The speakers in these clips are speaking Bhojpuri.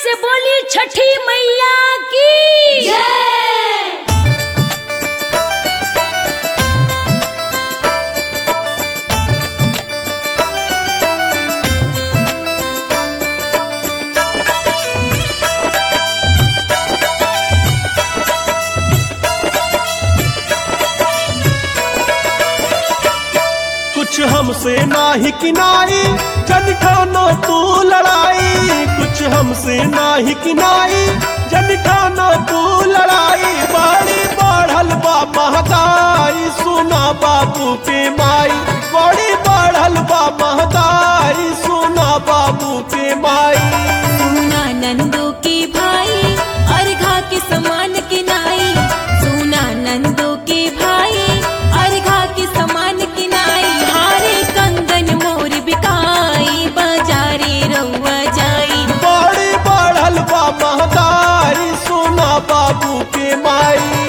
से बोली छठी मैया की कुछ हमसे नाही किनाई जन ठानो तू लड़ाई कुछ हमसे नाही किनाई जन ठानो तू लड़ाई बड़ी बढ़ल बा महगाई सुना बाबू के माई बड़ी बढ़ल बा महगाई सुना बाबू के माई सुना नंदो के भाई अर्घा के समान के नाई सुना नंदो के भाई अर्घा के समान के नाई हारे कंगन मोर बिकाई बाजारे रउआ जाई बड़ी बढ़ल बा महगाई सुना बाबू के माई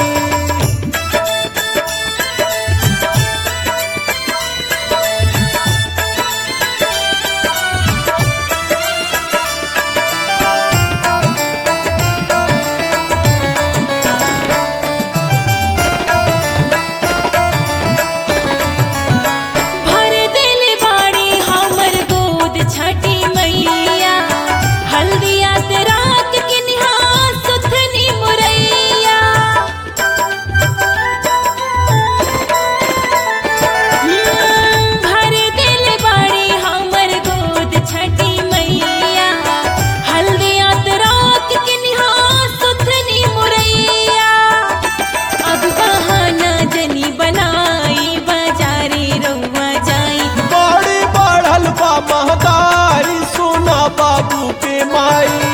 भर दिल बाड़ी हमर गोद छठी मैया हल्दिया ते रात के निहार सुथनी मुरैया हम्म, भर दिल बाड़ी हमर गोद छठी मैया हल्दिया ते रात के निहार सुथनी मुरैया अब बहाना जनी बनाई बाजारे रउआ जाई बड़ी बढ़ल बा महगाई सुना बाबू के माई